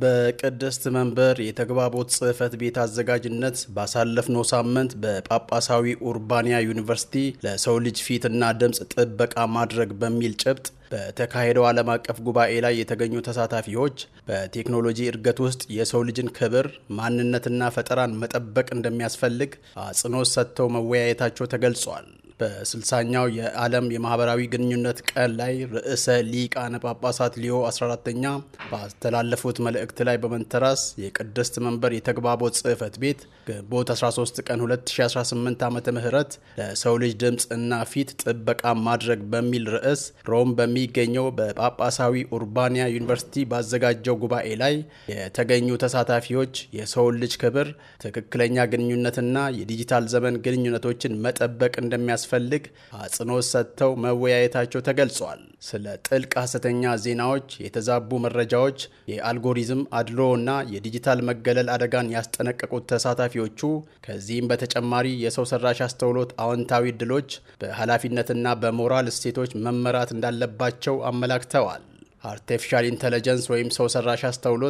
በቅድስት መንበር የተግባቦት ጽሕፈት ቤት አዘጋጅነት ባሳለፍነው ሳምንት በጳጳሳዊ ኡርባንያ ዩኒቨርሲቲ ለሰው ልጅ ፊትና ድምፅ ጥበቃ ማድረግ በሚል ጭብጥ በተካሄደው ዓለም አቀፍ ጉባኤ ላይ የተገኙ ተሳታፊዎች በቴክኖሎጂ እድገት ውስጥ የሰው ልጅን ክብር፣ ማንነትና ፈጠራን መጠበቅ እንደሚያስፈልግ አጽንኦት ሰጥተው መወያየታቸው ተገልጿል። በስልሳኛው የዓለም የማህበራዊ ግንኙነት ቀን ላይ ርዕሰ ሊቃነ ጳጳሳት ሊዮ 14ተኛ ባስተላለፉት መልእክት ላይ በመንተራስ የቅድስት መንበር የተግባቦት ጽሕፈት ቤት ግንቦት 13 ቀን 2018 ዓ ም ለሰው ልጅ ድምፅ እና ፊት ጥበቃ ማድረግ በሚል ርዕስ ሮም በሚገኘው በጳጳሳዊ ኡርባንያ ዩኒቨርሲቲ ባዘጋጀው ጉባኤ ላይ የተገኙ ተሳታፊዎች የሰውን ልጅ ክብር፣ ትክክለኛ ግንኙነትና የዲጂታል ዘመን ግንኙነቶችን መጠበቅ እንደሚያስ ፈልግ አጽንኦት ሰጥተው መወያየታቸው ተገልጿል። ስለ ጥልቅ ሐሰተኛ ዜናዎች፣ የተዛቡ መረጃዎች፣ የአልጎሪዝም አድሎ እና የዲጂታል መገለል አደጋን ያስጠነቀቁት ተሳታፊዎቹ ከዚህም በተጨማሪ የሰው ሰራሽ አስተውሎት አዎንታዊ ድሎች በኃላፊነትና በሞራል እሴቶች መመራት እንዳለባቸው አመላክተዋል። አርቲፊሻል ኢንተለጀንስ ወይም ሰው ሰራሽ አስተውሎት